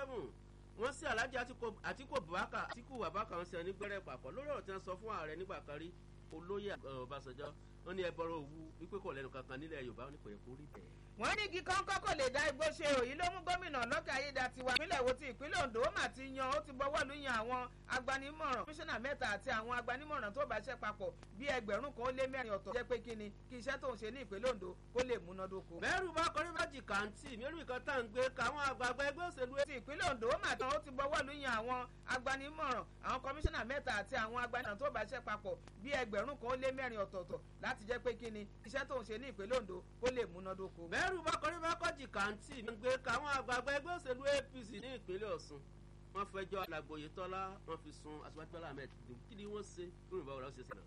seven wọ́n sí alhaji atiku abubakar atiku abubakar wọn sì ní gbẹ́rẹ́ papọ̀ lórí ọ̀rọ̀ tí wọ́n sọ fún ààrẹ nígbà kan rí olóyè ọbásanjọ́ wọn ní ẹbọrọ òwu wípé kò lẹ́nu kankan nílẹ̀ yorùbá wọn ní kò yẹ kó rí bẹ́ẹ̀. wọ́n ní kí kọ́ńkọ́ kò lè dá igbó ṣe òyìn ló mú gómìnà lọ́kẹ́ ayédatiwa ìpínlẹ̀ wo ti ìpínlẹ̀ ondo ó mà ti yan ó ti bọ́wọ́ lu yan àwọn agbanimọ̀ràn komisanna mẹ́ta àti àwọn agbanimọ̀ràn tó bá ṣe papọ̀ bí ẹgbẹ̀rún kan ó lé mẹ́rin ọ̀tọ̀ jẹ́ pé kí ni kí iṣẹ́ tó ń ṣe ní ìpínlẹ̀ ondo kó lè múnádóko. mẹ́rù bá kọrí méjì kàǹtì mẹ́rù kan tá à ń gbé káwọn àgbààgbà ẹgbẹ́ òṣèlú. ti ìpínlẹ̀ ondo ó mà tán ó ti bọ́wọ́ lu yan àwọn agbanimọ̀ràn àwọn komisanna mẹ́ta àti àwọn agbanimọ̀ràn tó bá ṣe papọ̀ bí ẹgbẹ̀rún kan ó lé mẹ́rin ọ̀tọ̀ọ̀tọ̀ láti jẹ́ pé kí ni iṣẹ́ tó ń ṣe ní ìpínlẹ̀ ondo kó lè múnádóko. mẹ́rù bá kọrí méjì kàǹtì ń gbé káwọn àgbààgbà ẹgbẹ́ òṣèlú apc ní ìpínlẹ̀ ọ̀ṣun wọ́n fẹjọ́ alàgbòye tọ́lá wọ́n fi sun aṣíwájú bọ́lá ahmed tinubu kí ni wọ́n ṣe lórí ìbáwọ̀ lọ́wọ́ ṣe sẹ́nà.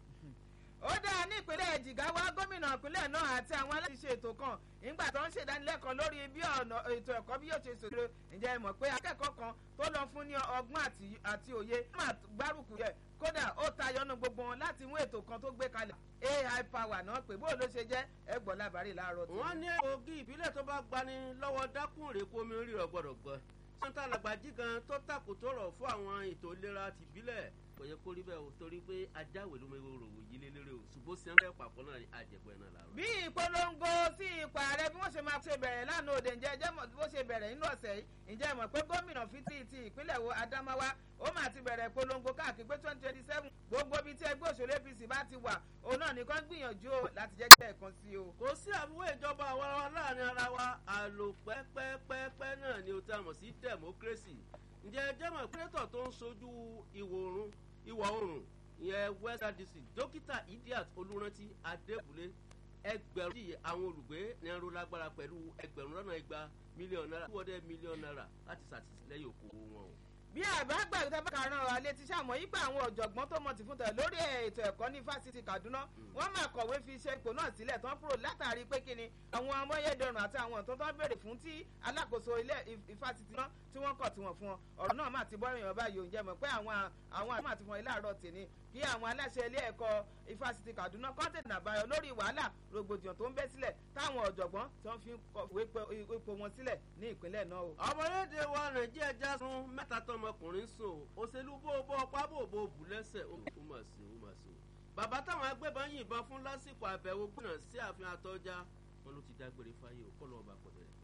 ó dáa ní ìpínlẹ̀ jìgáwá gómìnà ìpínlẹ̀ náà àti àwọn aláṣẹ ètò kan nígbà tó ń ṣèdánilẹ́kọ̀ọ́ lórí bí ọ̀nà ètò ẹ̀kọ́ bí yóò ṣe ṣòro ǹjẹ́ ẹ mọ̀ pé akẹ́kọ̀ọ́ kan tó lọ fún ní ọgbọ́n àti òye máa gbárùkù yẹ kódà ó tayọnu gbogbo wọn láti mú ètò kan tó gbé kalẹ̀ ai power náà pé bó ló ṣe jẹ́ ẹgbọ́n lábàárì láàárọ̀ tó. wọ́n ní ògì ìbílẹ̀ tó bá gbani lọ́wọ́ dákùnrin kó omi rírọ̀ gbọ́dọ̀ gbọ́ sọ́ńtà làgbàjì gan tó tàkù tó rọ̀ fún àwọn ètò ìlera tìbílẹ̀ kò yẹ kó rí bẹ́ẹ̀ o torí pé ajáwèé ló mẹ́wọ́ rò wò yílé lérè o ṣùgbọ́n sí ẹ̀ńdẹ́ papọ̀ náà àjẹpọ̀ ẹ̀ náà làárọ̀. bí ìpolongo sí ipò ààrẹ bí wọ́n ṣe máa ṣe bẹ̀rẹ̀ lánàá òde ǹjẹ́ ẹjẹ́ mọ̀ bó ṣe bẹ̀rẹ̀ nínú ọ̀sẹ̀ yìí ǹjẹ́ mọ̀ pé gómìnà fiti ti ìpínlẹ̀ wo adamawa ó máa ti bẹ̀rẹ̀ ìpolongo káàkiri pé twenty twenty seven gbogbo ibi tí ẹgbẹ́ òṣèlú apc bá ti wà òun náà nìkan gbìyànjú o láti jẹ́ kí ẹ̀kan sí o. kò sí àbúrò ìjọba àwa wa láàrin ara wa àlò pẹ́pẹ́pẹ́pẹ́ náà ni o ti àmọ̀ sí democracy ǹjẹ́ ẹjẹ́ mọ̀ pírẹ́tọ̀ tó ń sojú ìwọ̀ oòrùn ìyẹn west district dókítà idiot olùrántí adébúlé ẹgbẹ̀rún tí àwọn olùgbé ní ẹrú lágbára pẹ̀lú ẹgbẹ̀rún lọ́nà igba mílíọ̀nù náírà two hundred mílíọ̀nù náírà láti ṣàtìlẹ́yìn òkòwò wọn o bí àbágbà ìjọba karùn-ún ọ̀rọ̀ alẹ́ ti ṣàmọ́ yípa àwọn ọ̀jọ̀gbọ́n tó mọ̀ ti fún tẹ̀ lórí ètò ẹ̀kọ́ ní fásitì kaduna wọ́n máa kọ̀wé fi iṣẹ́ ipò náà sílẹ̀ tán kúrò látàrí pé kíni àwọn amáyédẹrùn àti àwọn ìtọ́ tó ń béèrè fún tí alákòóso ilé ìfásitì náà tí wọ́n kọ̀ tí wọ́n fún wọn ọ̀rọ̀ náà máa ti bọ́ èèyàn báyìí òǹjẹ́ mọ̀ pé àwọn àwọn àti àti fún ilé àárọ̀ tèmi kí àwọn aláṣẹ ilé ẹ̀kọ́ ìfásitì kaduna kọ́ńtẹ̀nì àbáyọ lórí wàhálà rògbòdìyàn tó ń bẹ́ sílẹ̀ táwọn ọ̀jọ̀gbọ́n tí wọ́n fi kọ̀wé ipò wọn sílẹ̀ ní ìpínlẹ̀ náà o. ọmọlédè wa nàìjíríà já sun mẹ́ta tọmọkùnrin sùn òṣèlú bó bó ọpá bò bó bù lẹ́sẹ̀ ó mà sí ó mà sí. bàbá táwọn agbébọn yìnbọn fún lásìkò àbẹ̀wò gbìnà sí ààfin àtọ́já wọn ló ti dágbére fáyé ò kọ́ lọ́wọ́ bá pọ̀ bẹ̀rẹ̀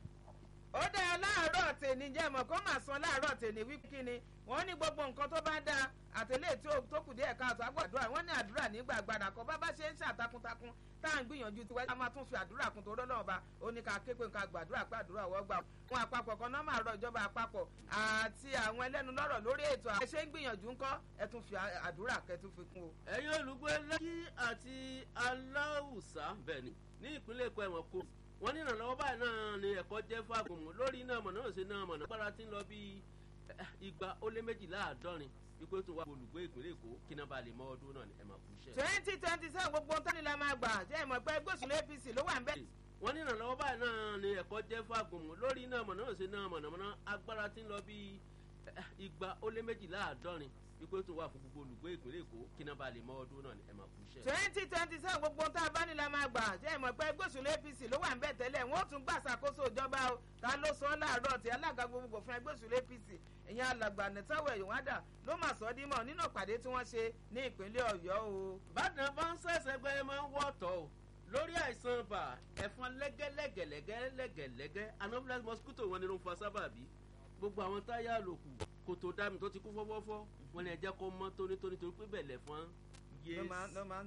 ó dáa láàárọ̀ tèmi jẹ́ mọ̀ kó máa san láàárọ̀ tèmi wípé kí ni wọ́n ní gbogbo nǹkan tó bá dáa àtẹlẹ́ tí tó kù díẹ̀ káàtó àgbàdúrà wọ́n ní àdúrà nígbà àgbàdà kan bábá ṣe ń ṣàtakuntakun tá à ń gbìyànjú tiwa ká máa tún fi àdúrà kun torí ọlọ́run ba ó ní ká ké pé nǹkan gbàdúrà pé àdúrà wọ́n gbà wọn àpapọ̀ kan náà máa rọ ìjọba àpapọ̀ àti àwọn ẹlẹ́nu lọ́rọ̀ lórí ètò àwọn ẹṣẹ́ ń gbìyànjú ńkọ́ ẹ tún fi àdúrà kẹ́ tún fi kún o. ẹ̀yin olùgbé lẹ́kí àti aláwùsá bẹ́ẹ̀ ni ní ìpínlẹ̀ èkó ẹ̀wọ̀n kò wọ́n ní ìrànlọ́wọ́ báyìí náà ni ẹ̀kọ́ jẹ́ fáàgùnmù lórí iná mọ̀nà náà ṣe náà mọ̀nà gbára tí ń lọ bí igba ó lé méjìlá àádọ́rin wípé tó wà olùgbé ìpínlẹ̀ èkó kí náà bá lè mọ ọdún náà ni ẹ̀ máa kú iṣẹ́. twenty twenty seven gbogbo ohun tání la máa gbà jẹ́ ìmọ̀ pé gbósùn apc ló wà ń bẹ̀. wọ́n ní ìrànlọ́wọ́ báyìí náà ni ẹ̀kọ́ jẹ́ fáàgùnmù lórí iná mọ̀nà náà ṣe náà mọ̀nà mọ̀nà agbára tí ń lọ bí igba ó lé méjìlá àádọ́rin wípé tó wà fún gbogbo olùgbé ìpínlẹ̀ èkó kí náà bá lè mọ ọdún náà ni ẹ̀ máa kú iṣẹ́. twenty twenty seven gbogbo ohun tá a bá ní la máa gbà jẹ́ ìmọ̀ pé gbósùn apc ló wà ń bẹ̀ tẹ́lẹ̀ wọ́n tún gbà ṣàkóso ìjọba o ta ló sọ láàárọ̀ tí alága gbogbo fún ẹgbẹ́ òṣèlú apc ìyẹn alàgbà nìtawọ̀ ìwádà ló mà sọ dímọ̀ nínú ìpàdé tí wọ́n ṣe ní ìpínlẹ̀ ọ̀yọ́ o. bàdàn bá ń ṣẹ̀ṣẹ̀ gbẹ́ máa ń wọ̀tọ̀ o lórí àìsàn ibà ẹ̀fọn lẹ́gẹ́lẹ́gẹ̀lẹ́gẹ́lẹ́gẹ́ anopheles mosquito wọn ni ló ń fa sábàbí gbogbo àwọn táyà lòkù kòtò dàmí tó ti kú fọ́fọ́fọ́ wọn ni ẹ̀jẹ̀ kọ́ mọ́ tónítóní torí pé bẹ̀lẹ̀ fún yé ló máa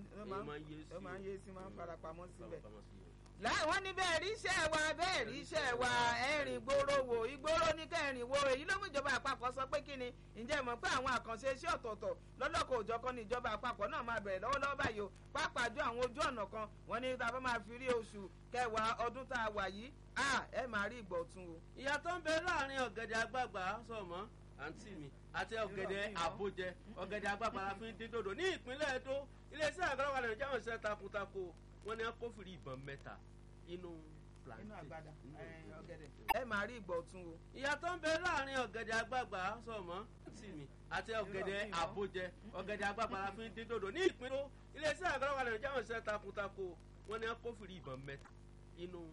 ń yé sí máa ń farapamọ́ síbẹ̀ sí láwọn ní bẹ́ẹ̀ rí iṣẹ́ wa bẹ́ẹ̀ rí iṣẹ́ wa ẹ̀rìn gbòòrò wò ìgboro ní kẹrin wo èyí ló mú ìjọba àpapọ̀ sọ pé kí ni ǹjẹ́ mọ̀ pé àwọn àkànṣe iṣẹ́ ọ̀tọ̀ọ̀tọ̀ lọ́lọ́kọ̀ òjọ̀kan ní ìjọba àpapọ̀ náà máa bẹ̀rẹ̀ lọ́wọ́lọ́wọ́ báyìí o pàápàá jọ àwọn ojú ọ̀nà kan wọ́n ní tá a bá máa fi rí oṣù kẹwàá ọdún tá a wà yìí ẹ máa rí ìgbọ̀tún o. ìyàtọ̀ ń bẹ láàrin ọ̀gẹ̀dẹ̀ àgbààgbà sọ̀mọ́ àǹtí mi àti ọ̀gẹ̀dẹ̀ àbójẹ ọ̀gẹ̀dẹ̀ àgbààgbà la fi ń dín dòdò ní ìpínlẹ̀ èdò iléeṣẹ́ àgbàlagbà nàìjíríà ń ṣe takuntakò wọ́n ní akófìrí ìbọn mẹ́ta inú inú àgbàdà ọ̀gẹ̀dẹ̀. ẹ máa rí ìgbọ̀tún o. ìyàtọ̀ ń bẹ láàrin ọ̀gẹ̀dẹ̀ àgbààgbà sọ̀mọ́ àǹtí mi àti ọ̀gẹ̀dẹ̀ àbójẹ ọ̀gẹ̀dẹ̀ àgbààgbà la fi ń dín dòdò ní ìpínlẹ̀ iléeṣẹ́ àgbàlagbà nàìjíríà ń ṣe takuntakò wọ́n ní akófìrí ìbọn mẹ́ta inú